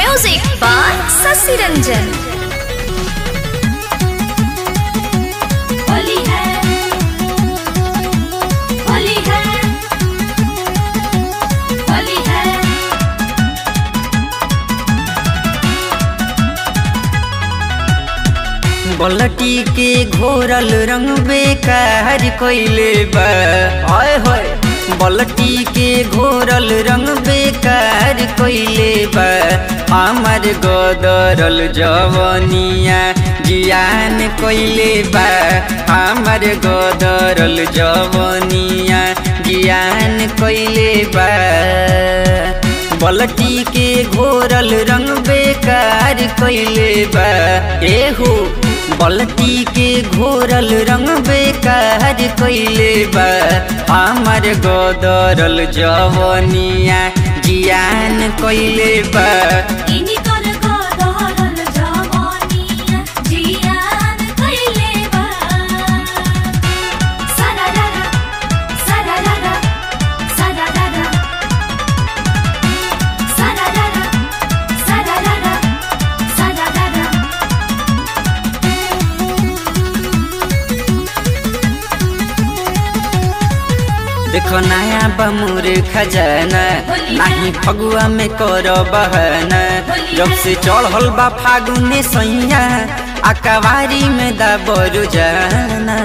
Music by Sasi Ranjan. Holi है होली है होली है बलटी के घोरल रंग बेकार कोइले बा आय होय बलटी के घोरल रंग बेकार कोइले बा हमर गोदरल जवनिया जियान कोइले बा हमर गोदरल जवनिया जियान कोइले बा बलटी के घोरल रंग बेकार कोइले बा एहू बलटी के घोरल रंग बेकार कोइले बा हमर गोदरल जवनिया जियान कोइले बा इनी कर गोदरल जवानिया जियान कइले बा सदादादा सदादादा सदादादा सदादादा सदादादा सदादादा देखो नया बमुर खजाना नाही फगुआ में कर बहना जब से चढ़ल बा फागुने सैया अकवारी में दबरु जाना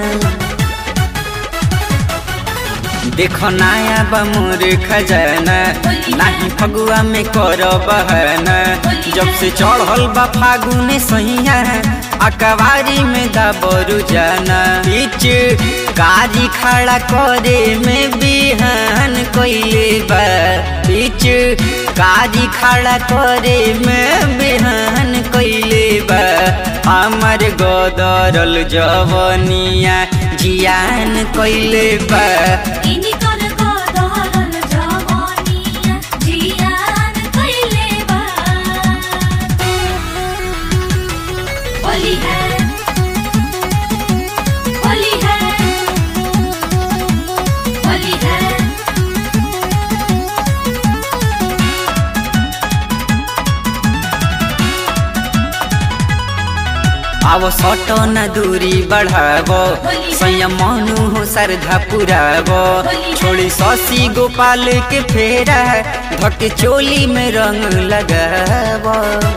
देखो नया बमुर खजाना नाही फगुआ में कर बहना जब से चढ़ल बा फागुने सैया अकवारी में दबरु जाना बीच गाड़ी खड़ा करे में बिहान कोइले बा बीच गाड़ी खड़ा करे में बिहान कोइले बा हमर गोदरल जवनिया जियान कोइले बा इनी कर गोदरल जवानिया जियान कइले बा होली है होली है होली है अब सटो न दूरी बढ़ाबो संयम मनु हो श्रद्धा पुराबो छोड़ी शशि गोपाल के फेरा धक चोली में रंग लगाबो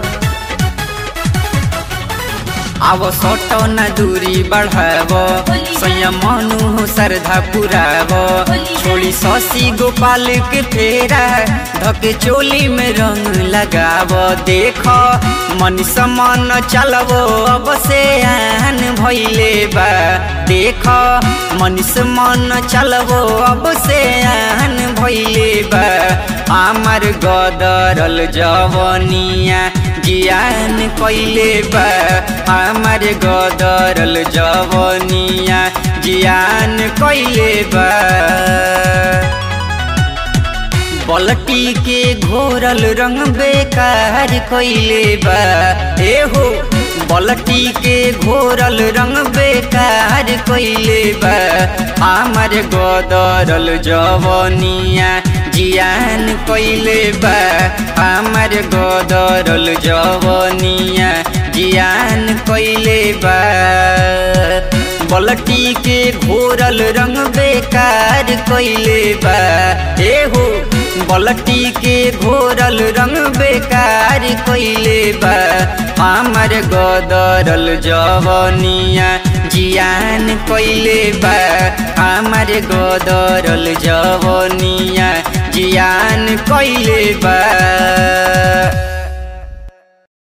अब सटो न दूरी बढ़ाबो संयम मनु हो श्रद्धा पुराबो छोड़ी शशि गोपाल के फेरा धक चोली में रंग लगाबो देखो मन समान चलबो अब से आन भइले बा देखो मन समान चलबो अब से आन भइले बा हमर गदरल जवनिया जियान कइले बा हमर गदरल जवनिया जियान कइले बा बलटी के घोरल रंग बेकार कोइले बा एहो बलटी के घोरल रंग बेकार कोइले बा हमर गोदरल जवनिया जियान कोइले बा हमर गोदरल जवनिया जियान कोइले बा बलटी के घोरल रंग बेकार कोइले बा एहो बलटी के घोरल रंग बेकार कोइले बा हमर गोदरल जवनिया जियान कोइले बा हमर गोदरल जवनिया जियान कोइले बा